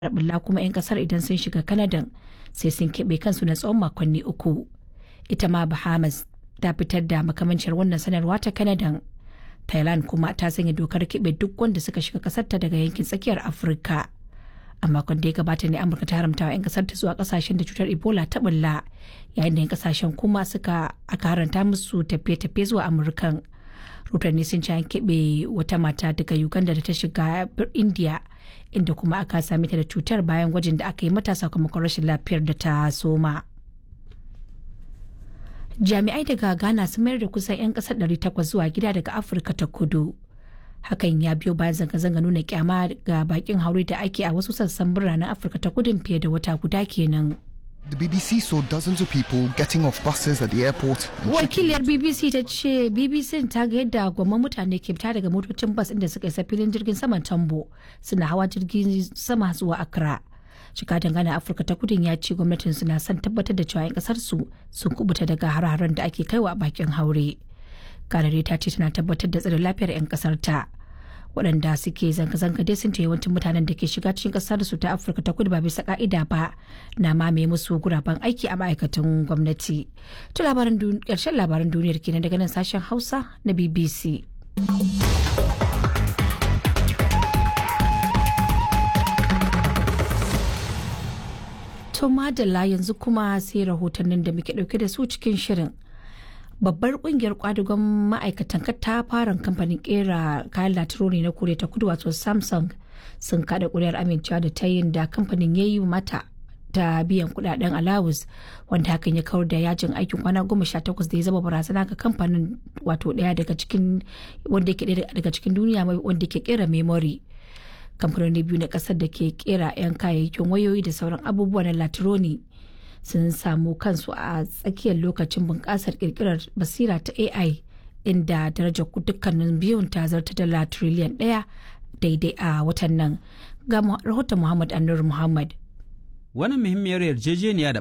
bulla kuma 'yan kasar idan sun shiga Kanadan sai sun keɓe kansu na tsawon makonni uku. Ita ma Bahamas ta fitar da makamancin wannan sanarwa ta Kanadan. Thailand kuma ta sanya dokar keɓe duk wanda suka shiga kasarta daga yankin tsakiyar Afirka. A makon da ya gabata ne Amurka ta haramta wa 'yan kasar ta zuwa kasashen da cutar Ebola ta bulla yayin da 'yan kasashen kuma suka aka haranta musu tafiye-tafiye zuwa Amurkan. Rotanni sun ci an keɓe wata mata daga Uganda da ta shiga India inda kuma aka same ta da cutar bayan gwajin da aka yi mata sakamakon rashin lafiyar da ta soma. Jami'ai daga Ghana sun mayar da kusan 'yan kasar 800 zuwa gida daga Afirka ta kudu. Hakan ya biyo bayan zanga-zanga nuna kyama ga bakin haure da ake a wasu sassan biranen Afirka ta kudin fiye da wata guda kenan. The BBC saw dozens of people getting off buses at the airport. and Wakiliyar BBC ta ce BBC ta ga yadda gwamman mutane ke fita daga motocin bas inda suka isa filin jirgin saman Tambo suna hawa jirgin sama zuwa Accra. Shika dangane Afirka ta kudin ya ce gwamnatin suna son tabbatar da cewa 'yan kasar su sun kubuta daga har-haren da ake kaiwa a bakin haure. Kanare ta ce tana tabbatar da tsaron lafiyar 'yan kasar ta. waɗanda suke zanga-zanga dai sun ce yawancin mutanen da ke shiga cikin ƙasar su ta afirka ta kudu ba bisa ka'ida ba na mamaye musu guraben aiki a ma'aikatan gwamnati to labaran ƙarshen labaran duniyar kenan daga nan sashen hausa na bbc to madalla yanzu kuma sai rahotannin da muke ɗauke da su cikin shirin babbar kungiyar kwadugon ma'aikatan katafaren kamfanin kera kayan latironi na koriya ta kudu wato samsung sun kada kuri'ar amincewa da ta yin da kamfanin ya yi mata ta biyan kudaden alawus wanda hakan ya kawar da yajin aikin kwana goma sha takwas da ya zama barazana ga kamfanin wato daya daga cikin wanda ke daga cikin duniya wanda ke kera memory kamfanoni biyu na kasar da ke kera 'yan kayayyakin wayoyi da sauran abubuwa na latironi sun samu kansu a tsakiyar lokacin bunƙasar ƙirƙirar basira ta AI inda darajar dukkanin biyun ta zarta dala triliyan ɗaya daidai a watan nan ga rahoton Muhammad Anur Muhammad. Wani muhimmiyar yarjejeniya da